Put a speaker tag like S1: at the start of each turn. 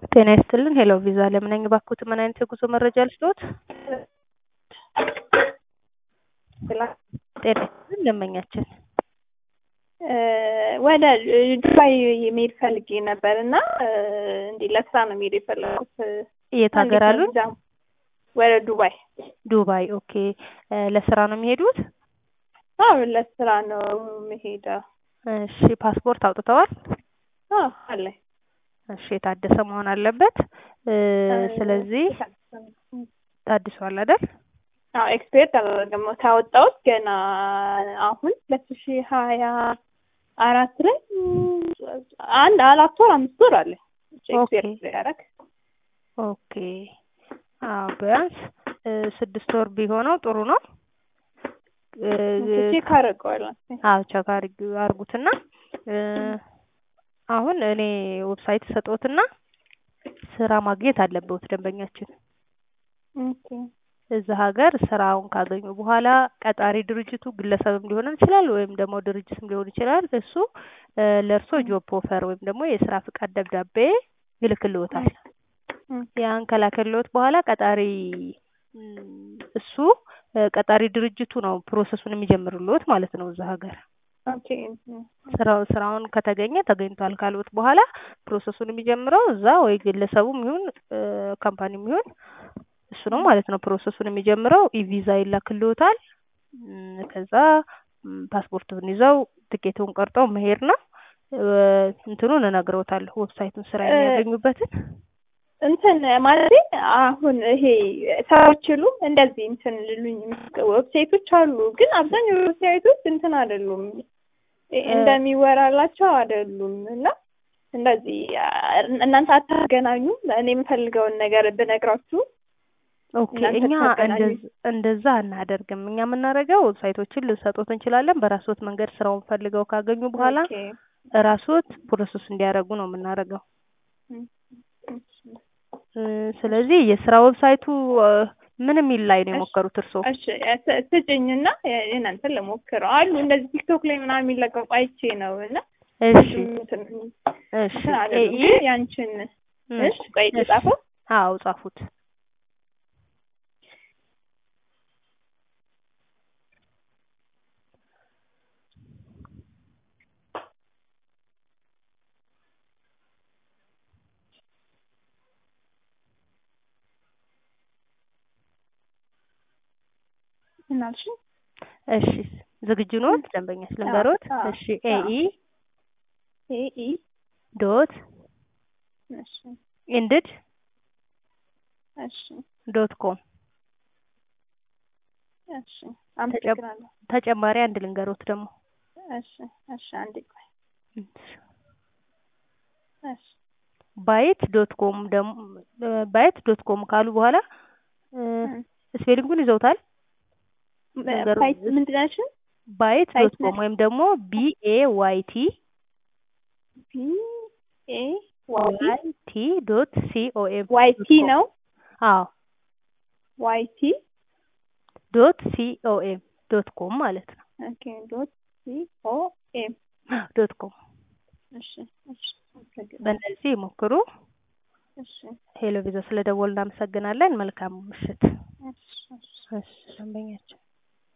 S1: ጤና ይስጥልን ሄሎ ቪዛ ለምን ነኝ እባክዎት ምን አይነት የጉዞ መረጃ ልስጥዎት? ጤና ይስጥልን ደንበኛችን
S2: ወደ ዱባይ መሄድ ፈልጌ ነበር እና እንዲህ ለስራ ነው መሄድ የፈለኩት።
S1: የት ሀገር አሉን?
S2: ወደ ዱባይ።
S1: ዱባይ ኦኬ። ለስራ ነው የሚሄዱት?
S2: አዎ ለስራ ነው የምሄደው።
S1: እሺ ፓስፖርት አውጥተዋል?
S2: አዎ አለኝ።
S1: እሺ የታደሰ መሆን አለበት። ስለዚህ ታድሷል አይደል?
S2: አዎ ኤክስፔርት አላደረገም ካወጣሁት ገና አሁን ሁለት ሺህ ሀያ አራት ላይ አንድ አራት ወር አምስት ወር አለ ኤክስፔርት ያደረግ
S1: ኦኬ አዎ ቢያንስ ስድስት ወር ቢሆነው ጥሩ ነው።
S2: ቼክ አደርገዋለሁ።
S1: አዎ ቼክ አድርጉትና አሁን እኔ ዌብሳይት ሰጦትና ስራ ማግኘት አለበት ደንበኛችን።
S2: ኦኬ
S1: እዛ ሀገር ስራውን ካገኙ በኋላ ቀጣሪ ድርጅቱ ግለሰብም ሊሆን ይችላል ወይም ደግሞ ድርጅትም ሊሆን ይችላል። እሱ ለእርሶ ጆብ ኦፈር ወይም ደግሞ የስራ ፍቃድ ደብዳቤ ይልክልዎታል። ያን ከላከልዎት በኋላ ቀጣሪ እሱ ቀጣሪ ድርጅቱ ነው ፕሮሰሱን የሚጀምርልዎት ማለት ነው እዛ ሀገር። ስራው ስራውን ከተገኘ ተገኝቷል ካሉት በኋላ ፕሮሰሱን የሚጀምረው እዛ ወይ ግለሰቡም ይሁን ካምፓኒም ይሁን እሱ ነው ማለት ነው ፕሮሰሱን የሚጀምረው። ኢቪዛ ይላክልዎታል። ከዛ ፓስፖርቱን ይዘው ትኬቱን ቆርጠው መሄድ ነው። እንትኑን እነግረውታለሁ ዌብሳይቱን ስራ የሚያገኙበትን
S2: እንትን ማለት አሁን ይሄ ሰዎች ሁሉ እንደዚህ እንትን ልሉኝ ዌብሳይቶች አሉ፣ ግን አብዛኛው ዌብሳይቶች እንትን አይደሉም እንደሚወራላቸው አይደሉም እና እንደዚህ እናንተ አታገናኙም። እኔ የምፈልገውን ነገር ብነግራችሁ
S1: ኦኬ እኛ እንደዛ አናደርግም። እኛ የምናደርገው ዌብሳይቶችን ልንሰጦት እንችላለን። በራስዎት መንገድ ስራውን ፈልገው ካገኙ በኋላ ራስዎት ፕሮሰስ እንዲያደርጉ ነው የምናደርገው። ስለዚህ የስራ ዌብሳይቱ ምን የሚል ላይ ነው የሞከሩት እርስዎ?
S2: እሺ ስጭኝና እናንተን ልሞክረው አሉ እንደዚህ ቲክቶክ ላይ ምናምን የሚለቀቁ አይቼ ነው እና
S1: እሺ እሺ
S2: ያንቺን እሺ ቆይ ጻፈው።
S1: አዎ ጻፉት።
S2: እናልሽ
S1: እሺ ዝግጁ ኖት? ደንበኛ ስለንበሮት። እሺ ኤኢ
S2: ኤኢ
S1: ዶት
S2: እሺ
S1: ኢንድድ
S2: እሺ
S1: ዶት ኮም
S2: እሺ አመሰግናለሁ።
S1: ተጨማሪ አንድ ልንገሮት ደግሞ
S2: እሺ እሺ አንዴ ቆይ እሺ
S1: ባይት ዶት ኮም ደግሞ ባይት ዶት ኮም ካሉ በኋላ ስፔሊንጉን ይዘውታል?
S2: ባይት ምንድን ናቸው?
S1: ባይት ዶት ኮም ወይም ደግሞ ቢኤ ዋይ ቲ
S2: ቢኤ
S1: ዋይ ቲ ዶት ሲኦኤም
S2: ዋይ ቲ ነው።
S1: አዎ
S2: ዋይ ቲ
S1: ዶት ሲኦኤም ዶት ኮም ማለት ነው።
S2: ኦኬ ዶት ሲኦኤም
S1: ዶት ኮም
S2: እሺ እሺ
S1: በእነዚህ ይሞክሩ።
S2: እሺ
S1: ሄሎ ቪዛ ስለደወሉ እናመሰግናለን። መልካም ምሽት።
S2: እሺ
S1: እሺ ደንበኛችን